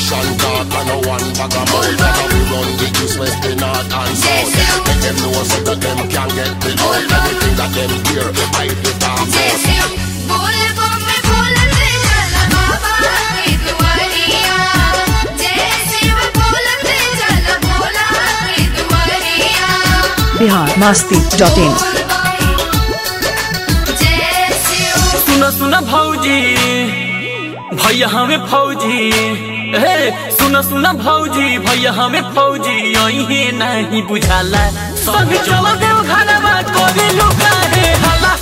Politician talk and no one bag of mouth Cause we run the east, west, the north and south Let them know so that them can get the out Everything that them hear, I the talk about बोल बम बोलते चला बाबा की दुआरिया जय शिव बोलते चला भोला की दुआरिया बिहार मस्ती डॉट इन बोल बम जय शिव सुन सुन भौजी भैया हमें फौजी हे सुन सुन भौजी भैया हमें फौजी यही नहीं बुझाला संग चलो देव घरवा कोरी लुका रे हला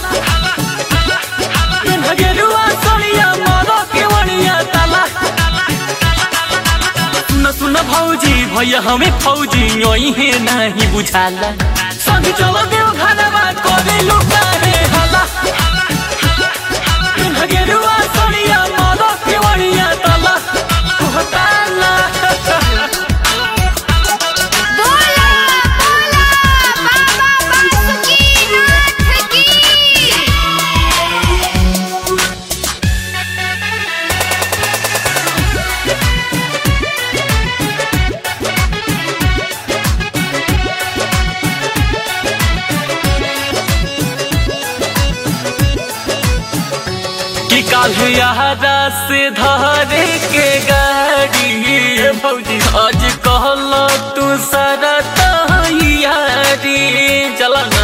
भगेरुआ सोनिया मारो के वणिया ताला सुन सुन भौजी भैया हमें फौजी यही नहीं बुझाला संग चलो देव घरवा कोरी लुका रे हला भगेरुआ सोनिया मारो के वणिया ताला ताला बोला बोला बाबा बासुकीनाथ की कि काल्ह यारा से धरे के गाड़ी भौजी आज कहल तू सारा तैयारी चला ना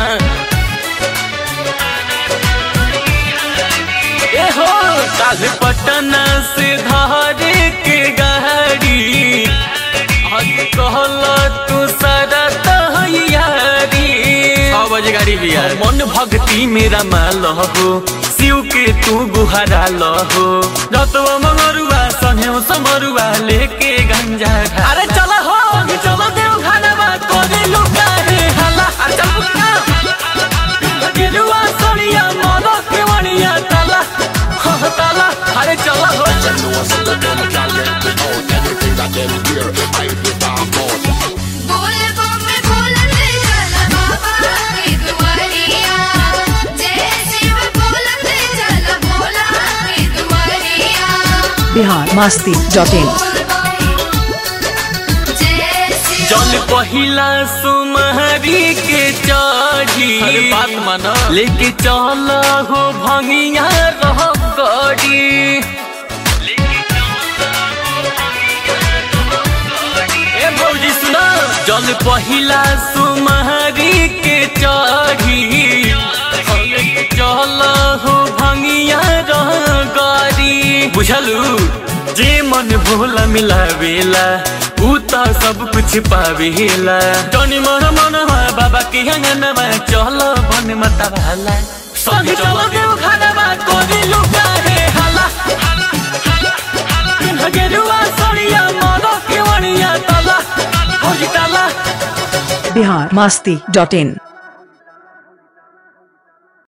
ए हो काल्ह पटना से धरे के गाड़ी आज कहल तू सारा तैयारी छह बजे गाड़ी भी है मन भक्ति मेरा माल हो शिव के तू गुहारा लहो रतवा मंगरुआ सन्हेउ समरुआ लेके गंजा घा अरे चला हो चलो देव घरवा कोरे लुका रे हला अरे चल पुका गेरुआ सोनिया मोनो के वणिया ताला हो ताला अरे चला हो Them know so that them can get the out Everything that them hear, I the talk about बोल बम बोलते चला बाबा की दुआरिया जय शिव बोलते चला भोला की दुआरिया बिहार मस्ती डॉट इन बोल बम जय शिव जल पहिला सुमहरी के चढ़ी अरे बात माना लेके चल हो भंगिया रह गड़ी ए भौजी सुना जल पहिला सुमहरी के चढ़ी लेके चल हो भंगिया रह गड़ी बुझलू जे मन भोला मिलावेला ऊ त सब कुछ पावेला टनी मन मन बाबा के अंगनमा चल बन मता भाला संग चल देव खानामा कोरी लुका रे हाला गेरुआ सड़िया मन के वणिया तला होई तला बिहार मस्ती डॉट इन